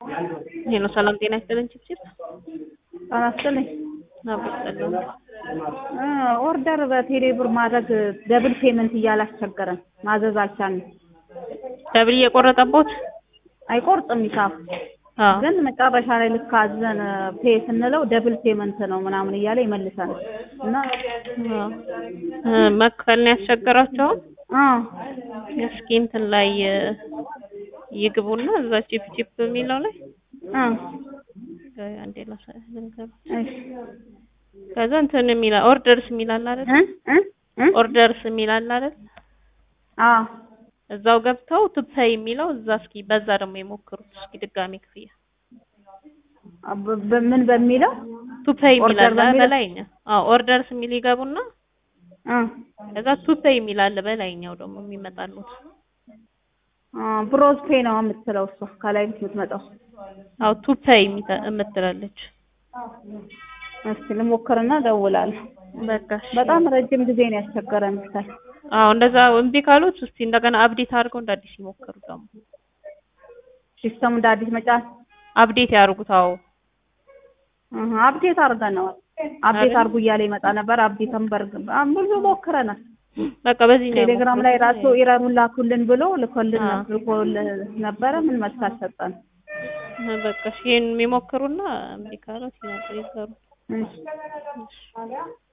ይሄ ነው። ሰላም ጤና ይስጥልን። ችፕችፕ ጤና ይስጥልኝ። አብስጠልን እ ኦርደር በቴሌ ብር ማድረግ ደብል ፔመንት እያላስቸገረን ማዘዝ አልቻልንም። ደብል እየቆረጠቦት አይቆርጥም ሂሳብ አዎ ግን መጨረሻ ላይ ልክ አዘን ፔ ስንለው ደብል ፔመንት ነው ምናምን እያለ ይመልሳል እና አዎ እ መክፈል ነው ያስቸገራቸው። አ እስኪ እንትን ላይ እ ይግቡና እዛ ቺፕ ቺፕ የሚለው ላይ አ ቆይ አንዴ ላሳ- ልንገርህ። እሺ ከዛ እንትን የሚላ ኦርደርስ የሚላል አይደል? እ እ እ ኦርደርስ የሚላል አይደል? አ እዛው ገብተው ቱፔይ የሚለው እዛ እስኪ በዛ ደግሞ የሞክሩት እስኪ ድጋሚ ክፍያ በ- በምን በሚለው ቱፔይ ኦርደር የሚላል በሚለው? በላይኛው። አዎ ኦርደርስ የሚል ይገቡና አ ከዛ ቱፔይ የሚላል በላይኛው ደግሞ የሚመጣሉት። አ ብሮዝ ፔ ነው የምትለው እሷ ከላይ የምትመጣው። አዎ ቱፔይ የሚተ- የምትላለች። እስኪ ልሞክርና እደውላለሁ። በቃ እሺ። በጣም ረጅም ጊዜ ነው ያስቸገረን ብታይ። አዎ እንደዛ እምቢ ካሉት እስቲ እንደገና አፕዴት አድርገው እንደ አዲስ ይሞክሩ ደግሞ ሲስተሙ እንደ አዲስ መጫን አፕዴት ያድርጉት። አዎ እህ አፕዴት አድርገነዋል። አፕዴት አይደል? አድርጉ እያለ ይመጣ ነበር። አፕዴትም በርግ ብዙ ሞክረናል። በቃ በዚህ ነው ቴሌግራም ላይ የሞከሩት። ራሱ ኢረሩን ላኩልን ብሎ ልኮልን አዎ። ልኮልን ነበረ። ምን መልስ አልሰጠንም። እ በቃ እሺ ይሄን የሚሞክሩና እምቢ ካሉት ይነግሩ ይዘሩ። እሺ